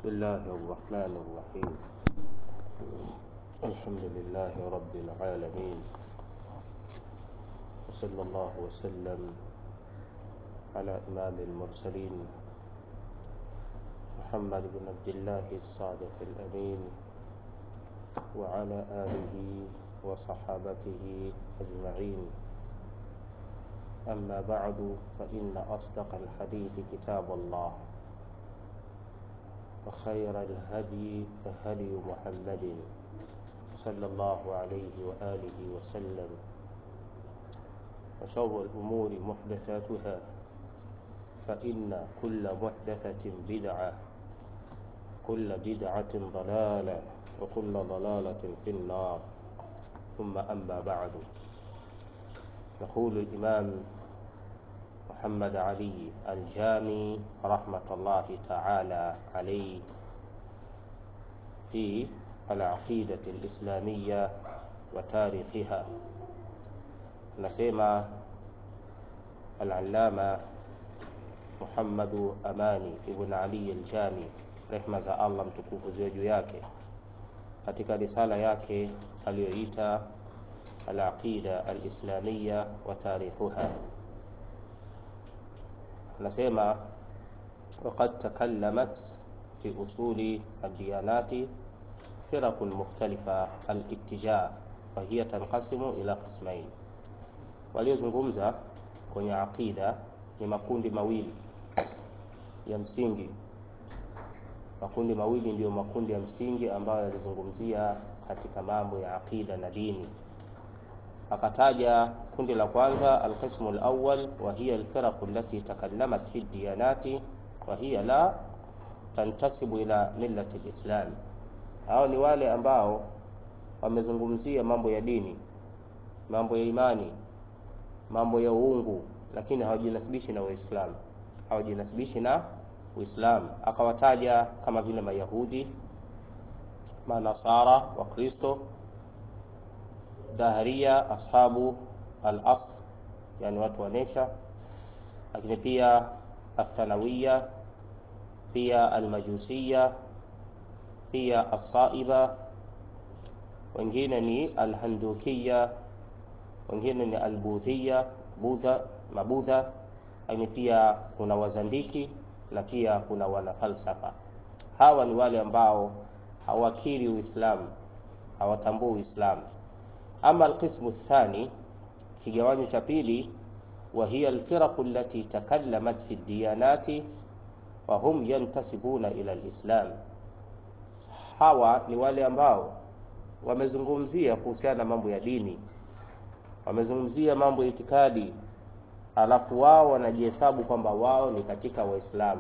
الله الرحمن الرحيم الحمد لله رب العالمين وصلى الله وسلم على إمام المرسلين محمد بن عبد الله الصادق الأمين وعلى آله وصحابته أجمعين أما بعد فإن أصدق الحديث كتاب الله وخير الهدي هدي محمد صلى الله عليه وآله وسلم وشر الأمور محدثاتها فإن كل محدثة بدعة كل بدعة ضلالة وكل ضلالة في النار ثم أما بعد يقول الإمام محمد علي الجامي رحمة الله تعالى عليه في العقيدة الإسلامية وتاريخها نسمع العلامة محمد Amani ibn Ali al-Jami, rehma za Allah mtukufu ziwe juu yake, katika risala yake aliyoita al-aqida al-islamiyya wa tarikhuha, anasema waqad takallamat fi usuli ad-diyanati فرق مختلفة الاتجاه وهي تنقسم إلى قسمين waliozungumza kwenye aqida ni makundi mawili ya msingi makundi mawili ndiyo makundi ya msingi ambayo yalizungumzia katika mambo ya aqida na dini akataja kundi la kwanza alqismu alawwal wa hiya alfiraq allati takallamat fi diyanati wa hiya la tantasibu ila millati alislam hao ni wale ambao wamezungumzia mambo ya dini mambo ya imani mambo ya uungu lakini hawajinasibishi na Uislamu hawajinasibishi na Uislamu akawataja kama vile Mayahudi Manasara wa Kristo Daharia ashabu al-asr yani watu wa nature lakini pia athanawiya pia almajusiya pia asaiba wengine ni alhandukiya wengine ni albudhiya budha mabudha lakini pia kuna wazandiki na pia kuna wanafalsafa hawa ni wale ambao hawakiri uislamu hawatambui uislamu ama alqismu thani kigawanyo cha pili وهي الفرق التي تكلمت في الديانات وهم ينتسبون إلى الإسلام hawa ni wale ambao wamezungumzia kuhusiana na mambo ya dini wamezungumzia mambo ya itikadi alafu wao wanajihesabu kwamba wao ni katika waislamu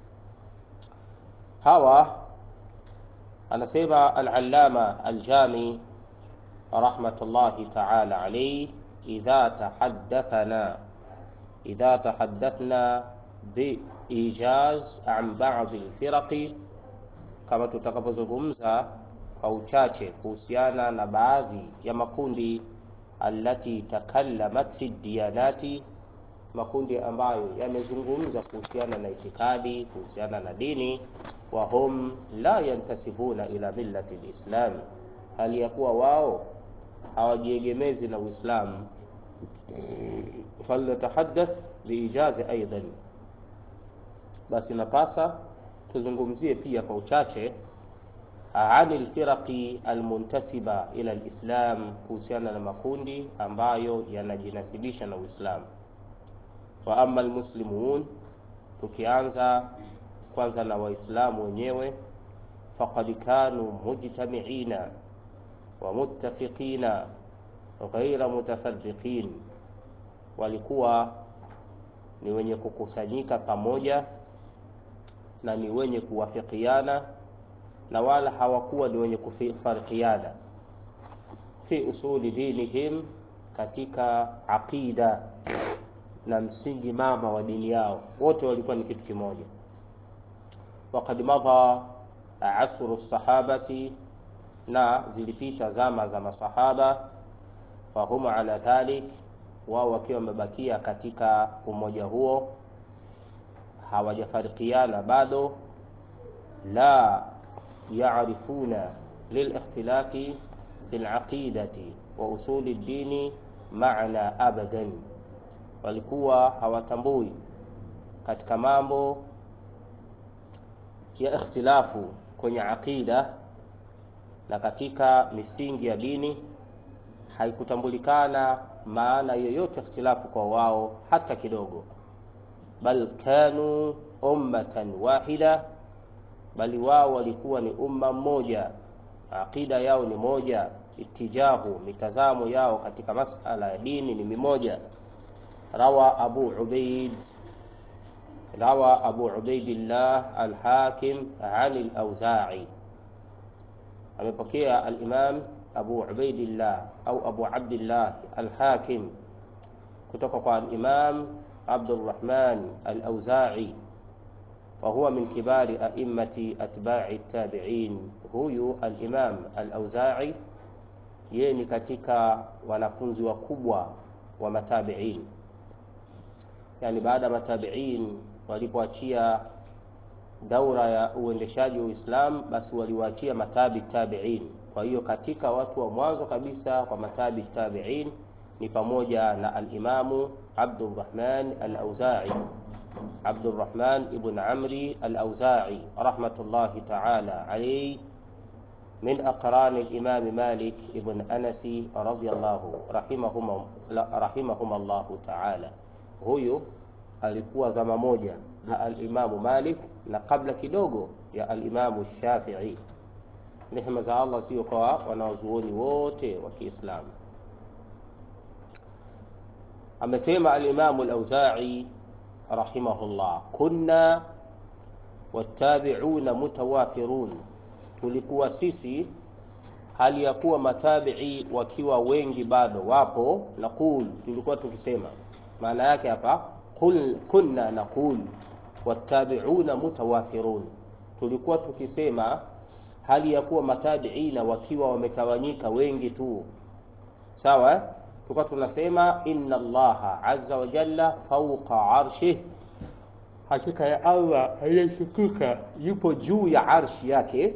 hawa anasema al-allama al-jami rahmatullahi ta'ala alayhi idha tahaddathana idha tahaddathna bi ijaz an ba'd al-firaqi kama tutakapozungumza kwa uchache kuhusiana na baadhi ya makundi allati takallamat fi diyanati, makundi ambayo yamezungumza kuhusiana na itikadi, kuhusiana na dini, wa hum la yantasibuna ila millati lislam, hali ya kuwa wao hawajiegemezi na Uislamu. Falnatahaddath biijazi aidan, basi napasa tuzungumzie pia kwa uchache ani alfiraqi almuntasiba ila alislam, kuhusiana na makundi ambayo yanajinasibisha na Uislamu. Wa amma almuslimun, tukianza kwanza na Waislamu wenyewe, faqad kanu mujtamiina wa muttafiqina ghaira mutafarriqin, walikuwa ni wenye kukusanyika pamoja na ni wenye kuwafikiana na wala hawakuwa ni wenye kufarikiana fi usuli dinihim, katika aqida na msingi mama wa dini yao, wote walikuwa ni kitu kimoja. Waqad madha asru sahabati, na zilipita zama za masahaba, wa hum ala dhalik, wao wakiwa wamebakia katika umoja huo hawajafarikiana bado la yarifuna lilikhtilafi fi laqidati wa usuli ddini maana abadan, walikuwa hawatambui katika mambo ya ikhtilafu kwenye aqida na katika misingi ya dini, haikutambulikana maana yoyote ikhtilafu kwa wao hata kidogo. Bal kanu ummatan wahida, bali wao walikuwa ni umma mmoja, aqida yao ni moja, itijahu mitazamo yao katika masala ya dini ni mimoja. Rawa Abu Ubaid rawa Abu Ubaidillah al-Hakim an al-Auza'i, amepokea al-Imam Abu Ubaidillah au Abu Abdillah al-Hakim kutoka kwa al-Imam Abdurrahman al-Auza'i wa huwa min kibari a'immati atba'i tabi'in. Huyu al-Imam al-Auza'i yeye ni katika wanafunzi wakubwa wa matabi'in, yani baada ya matabi'in walipoachia daura ya uendeshaji wa Uislamu, basi waliwaachia matabi tabi'in. Kwa hiyo katika watu wa mwanzo kabisa kwa matabi tabi'in ni pamoja na al-Imamu Abdurrahman al-Auza'i, Abdurrahman ibn Amri al-Auza'i rahmatullahi ta'ala alayhi min aqrani al-Imam Malik ibn Anas radhiyallahu rahimahum rahimahum Allah ta'ala. Huyu alikuwa zama moja na al-Imamu Malik na kabla kidogo ya al-Imamu Shafi'i. Rehema za Allah sio kwa wanaozuoni wote wa Kiislamu. Amesema al-Imamu al-Auza'i rahimahullah, kunna wattabi'una mutawafirun, tulikuwa sisi hali ya kuwa matabi'i wakiwa wengi bado wapo. Naqul, tulikuwa tukisema, maana yake hapa Qul, kunna naqul wattabi'una mutawafirun, tulikuwa tukisema hali ya kuwa matabiina wakiwa wametawanyika wengi tu, sawa. Tulikuwa tunasema inna Allaha azza wa jalla fawqa arshih, hakika ya Allah aliyeshukuka yupo juu ya arshi yake.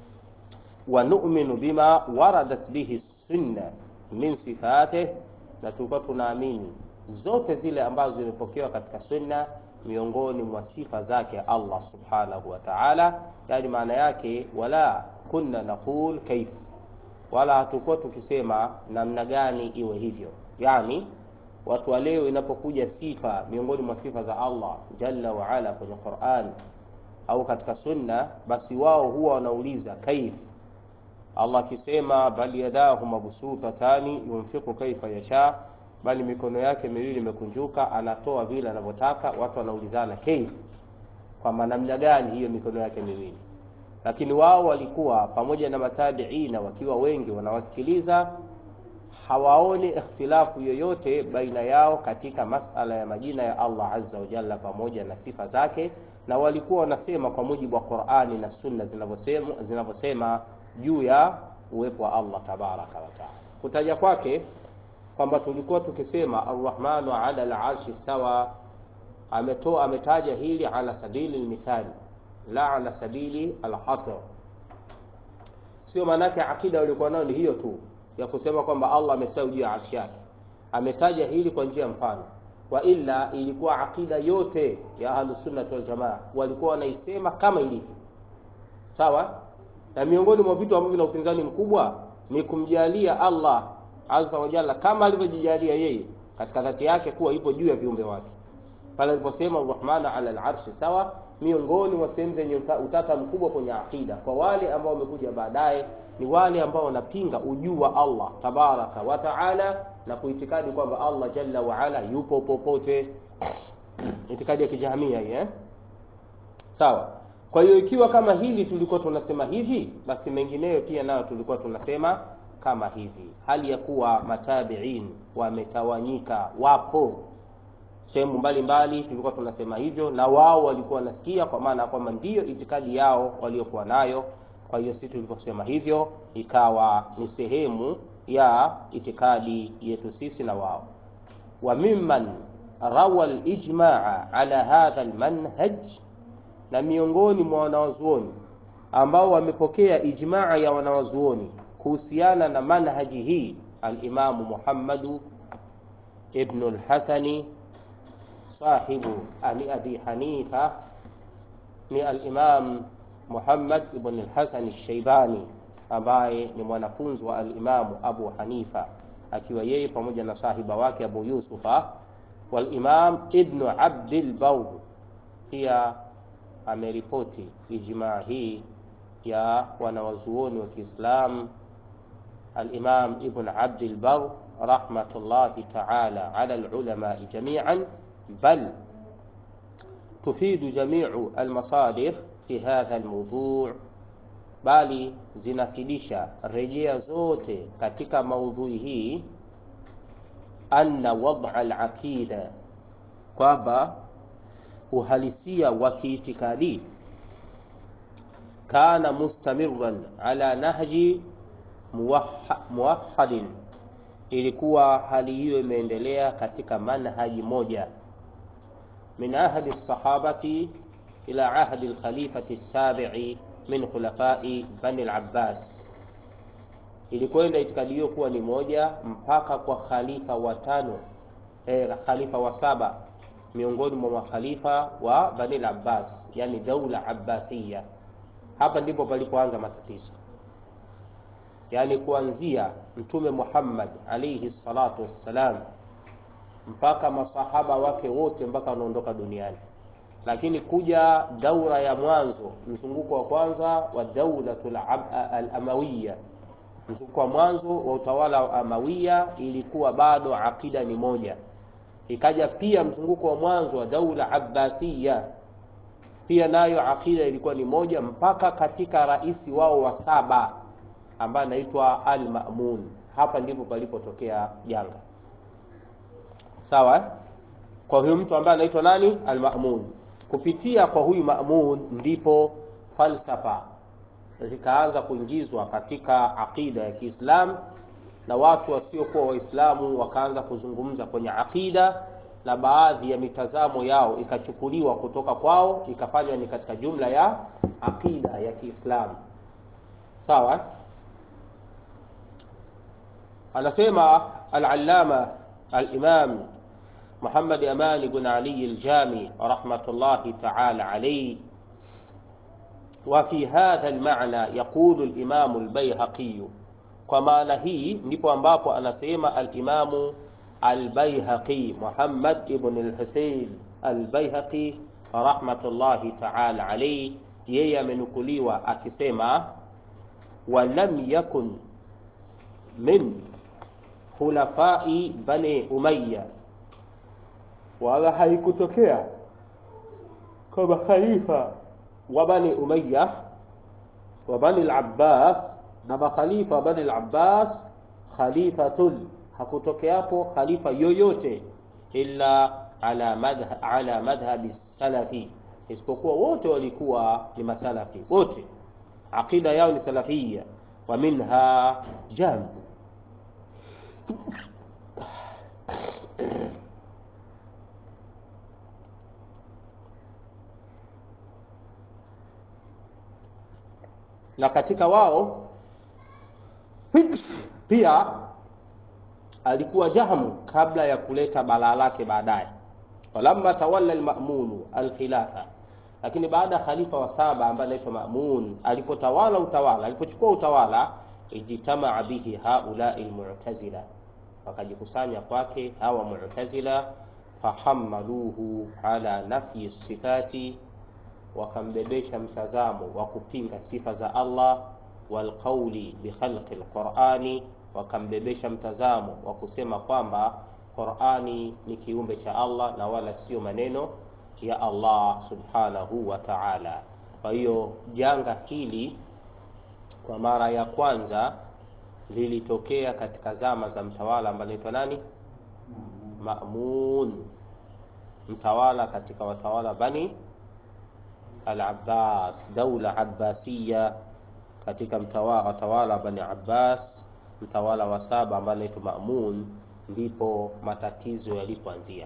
Wa nu'minu bima waradat bihi sunna min sifatih, na tulikuwa tunaamini zote zile ambazo zimepokewa katika sunna miongoni mwa sifa zake Allah subhanahu wa ta'ala. Yani maana yake wala kunna naqul kaif, wala hatukuwa tukisema namna gani iwe hivyo. Yani watu wa leo inapokuja sifa miongoni mwa sifa za Allah jalla wa ala kwenye Qur'an au katika sunna, basi wao huwa wanauliza kaif. Allah akisema bal yadahu mabsutatani yunfiqu kaifa yasha bali mikono yake miwili imekunjuka, anatoa vile anavyotaka. Watu wanaulizana kaif, kwamba namna gani hiyo mikono yake miwili. Lakini wao walikuwa pamoja na matabiina wakiwa wengi wanawasikiliza, hawaoni ikhtilafu yoyote baina yao katika masala ya majina ya Allah azza wa jalla pamoja na sifa zake, na walikuwa wanasema kwa mujibu wa Qur'ani na Sunna zinavyosema zinavyosema juu ya uwepo wa Allah tabaraka wa taala. Kutaja kwake kwamba tulikuwa tukisema arrahmanu ala al-arshi stawa, ametoa ametaja hili ala sabili al-mithali la ala sabili al-hasr. Sio maana yake akida walikuwa nayo ni hiyo tu ya kusema kwamba Allah amesawa juu ya arshi yake, ametaja hili kwa njia mfano, wa illa ilikuwa akida yote ya ahlus sunnah wal jamaa walikuwa wanaisema kama ilivyo, sawa. Na miongoni mwa vitu ambavyo vina upinzani mkubwa ni kumjalia Allah azza wa jalla kama alivyojijalia yeye katika dhati yake kuwa ipo juu ya viumbe wake, pale aliposema arrahmanu ala al-arshi sawa. Miongoni mwa sehemu zenye utata mkubwa kwenye akida kwa wale ambao wamekuja baadaye ni wale ambao wanapinga ujuu wa Allah tabaraka wa taala na kuitikadi kwamba Allah jalla wa ala yupo popote, itikadi ya kijahamia hii eh? Sawa. Kwa hiyo ikiwa kama hili tulikuwa tunasema hivi, basi mengineyo pia nayo tulikuwa tunasema kama hivi, hali ya kuwa matabiin wametawanyika, wapo sehemu mbalimbali, tulikuwa tunasema hivyo, na wao walikuwa wanasikia, kwa maana kwamba ndiyo itikadi yao waliokuwa nayo. Kwa hiyo sisi tuliposema hivyo, ikawa ni sehemu ya itikadi yetu sisi na wao. Wa mimman rawa al-ijmaa ala hadha al-manhaj, na miongoni mwa wanawazuoni ambao wamepokea ijmaa ya wanawazuoni kuhusiana na manhaji hii alimamu Muhammadu ibnu lhasani sahibu ali abi hanifa ni alimam Muhammad ibn al-Hasan al-Shaybani ambaye ni mwanafunzi wa alimamu Abu Hanifa akiwa yeye pamoja na sahiba wake Abu Yusufa walimam Ibn Abdil Bar pia ameripoti ijmaa hii ya wanawazuoni wa Kiislam alimam Ibn Abdil Bar rahmatullahi ta'ala ala alulama jami'an bal tufidu jami'u almasadir fi hadha almawdu' bali zinafidisha rejea zote katika maudhui hii anna wad'a al-aqida kwamba uhalisia wa kiitikadi kana mustamirran ala nahji muwahhadin ilikuwa hali hiyo imeendelea katika manhaji moja min ahdi sahabati ila ahdi al-khalifati as-sabi'i min khulafai bani al-Abbas. Ilikwenda itikadi hiyo kuwa ni moja mpaka kwa khalifa watano eh, khalifa wa saba miongoni mwa makhalifa wa bani al-Abbas, yani daula Abbasiya. Hapa ndipo palipoanza matatizo, yani kuanzia Mtume Muhammad alayhi salatu wassalam mpaka masahaba wake wote mpaka wanaondoka duniani lakini kuja daura ya mwanzo mzunguko wa kwanza wa daulatul al-amawiya mzunguko wa mwanzo wa utawala wa amawiya ilikuwa bado akida ni moja ikaja pia mzunguko wa mwanzo wa daula abbasiya pia nayo akida ilikuwa ni moja mpaka katika rais wao wa saba ambaye anaitwa al-Ma'mun hapa ndipo palipotokea janga sawa kwa huyo mtu ambaye anaitwa nani al-Ma'mun kupitia kwa huyu Ma'mun ndipo falsafa zikaanza kuingizwa katika akida ya Kiislam na watu wasiokuwa Waislamu wakaanza kuzungumza kwenye akida na baadhi ya mitazamo yao ikachukuliwa kutoka kwao ikafanywa ni katika jumla ya akida ya Kiislamu. Sawa? Anasema al-Allama al-Imam محمد أمان بن علي الجامي رحمة الله تعالى عليه وفي هذا المعنى يقول الإمام البيهقي كما نهي ndipo ambapo anasema al-Imamu al-Baihaqi Muhammad ibn al-Husayn al-Baihaqi rahmatullahi ta'ala alayhi yeye amenukuliwa akisema walam yakun min khulafai bani Umayya wala haikutokea kwa makhalifa wa bani Umayya wa bani al-Abbas na makhalifa wa bani al-Abbas khalifatun hakutokeapo khalifa yoyote illa ala madhhab ala madhhabi salafi isipokuwa wote walikuwa ni masalafi wote aqida yao ni salafia wa minha jamb na katika wao pia alikuwa Jahmu kabla ya kuleta balaa lake baadaye walamma tawalla al-Ma'mun al-khilafa lakini baada ya khalifa wa saba ambaye anaitwa Ma'mun alipotawala utawala alipochukua utawala ijtamaa bihi haula al-mu'tazila wakajikusanya kwake hawa mu'tazila fahammaluhu ala nafyi sifati wakambebesha mtazamo wa kupinga sifa za Allah walqauli bikhalqi alqurani wakambebesha mtazamo wa kusema kwamba Qurani ni kiumbe cha Allah na wala sio maneno ya Allah subhanahu wa ta'ala. Kwa hiyo janga hili kwa mara ya kwanza lilitokea katika zama za mtawala ambaye anaitwa nani? Ma'mun, mtawala katika watawala Bani al-Abbas, daula Abbasiya katika mtawala watawala Bani Abbas, mtawala wa saba ambaye anaitwa Ma'mun, ndipo matatizo yalipoanzia.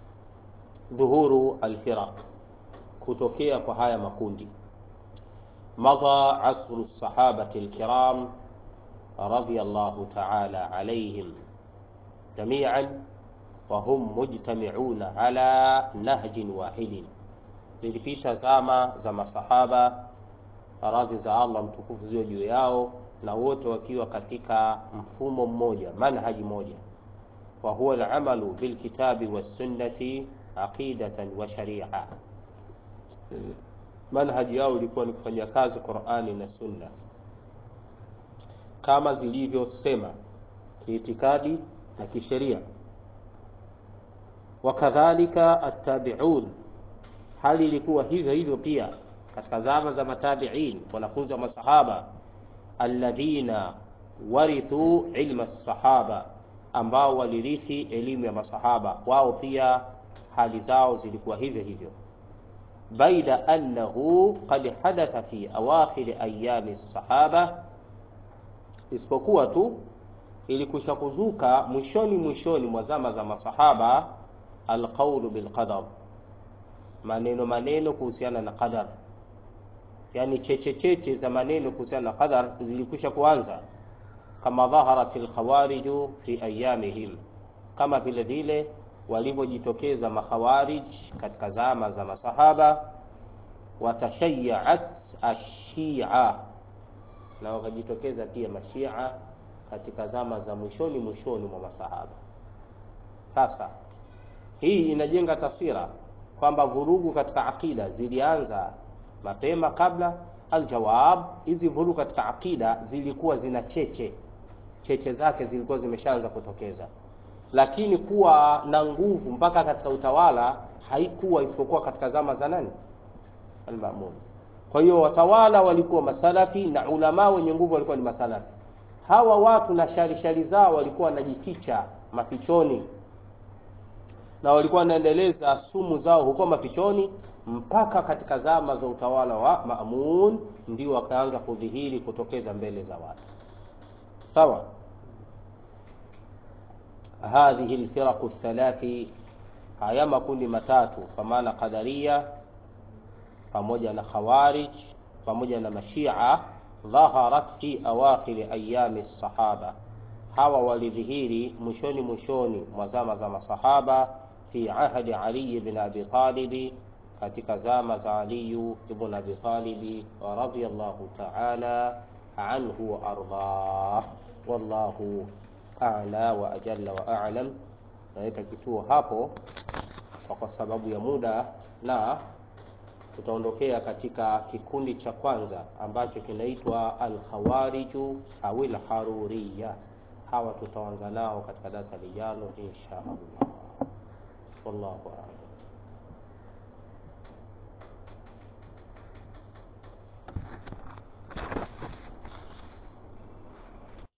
Dhuhuru alfiraq, kutokea kwa haya makundi. مضى عصر الصحابة الكرام رضي الله تعالى عليهم جميعا وهم مجتمعون على نهج واحد zilipita zama za masahaba radhi za allah mtukufu ziwe juu yao na wote wakiwa katika mfumo mmoja manhaji moja wa huwa alamalu bilkitabi wassunnati aqidatan wa sharia manhaji yao ilikuwa ni kufanyia kazi qurani na sunna kama zilivyosema kiitikadi na kisheria wakadhalika attabiun hali ilikuwa hivyo hivyo pia katika zama za matabiin wanafunzi wa masahaba alladhina warithu ilma sahaba ambao walirithi elimu ya masahaba wao pia hali zao zilikuwa hivyo hivyo baida annahu qad hadatha fi awakhiri ayami sahaba isipokuwa tu ilikusha kuzuka mwishoni mwishoni mwa zama za masahaba alqaulu bilqadar maneno maneno kuhusiana na qadar yani cheche cheche za maneno kuhusiana na qadar zilikwisha kuanza kama dhaharat alkhawariju fi ayamihim kama vile vile walivyojitokeza makhawarij katika zama za masahaba watashayyaat ashia na wakajitokeza pia mashia katika zama za mwishoni mwishoni mwa masahaba sasa hii inajenga taswira kwamba vurugu katika aqida zilianza mapema kabla aljawab hizi vurugu katika aqida zilikuwa zina cheche cheche zake zilikuwa zimeshaanza kutokeza lakini kuwa na nguvu mpaka katika utawala haikuwa isipokuwa katika zama za nani almamun kwa hiyo watawala walikuwa masalafi na ulama wenye nguvu walikuwa ni masalafi hawa watu na shari shari zao walikuwa wanajificha mafichoni na walikuwa wanaendeleza sumu zao huko mafichoni mpaka katika zama za utawala wa Maamun ndio wakaanza kudhihiri kutokeza mbele za watu sawa hadhihi alfiraq thalathi haya makundi matatu kwa maana qadaria pamoja na khawarij pamoja na mashia dhaharat fi awakhir ayami sahaba hawa walidhihiri mwishoni mwishoni mwa zama za masahaba fi ahdi Ali ibn Abi Talib katika zama za Ali ibn Abi Talib radhiyallahu ta'ala anhu wa ardah wallahu a'la wa ajalla wa a'lam naweka kituo hapo kwa sababu ya muda na tutaondokea katika kikundi cha kwanza ambacho kinaitwa al-khawariju au al-haruriyya hawa tutaanza nao katika darasa lijalo insha Allah wallahu a'lam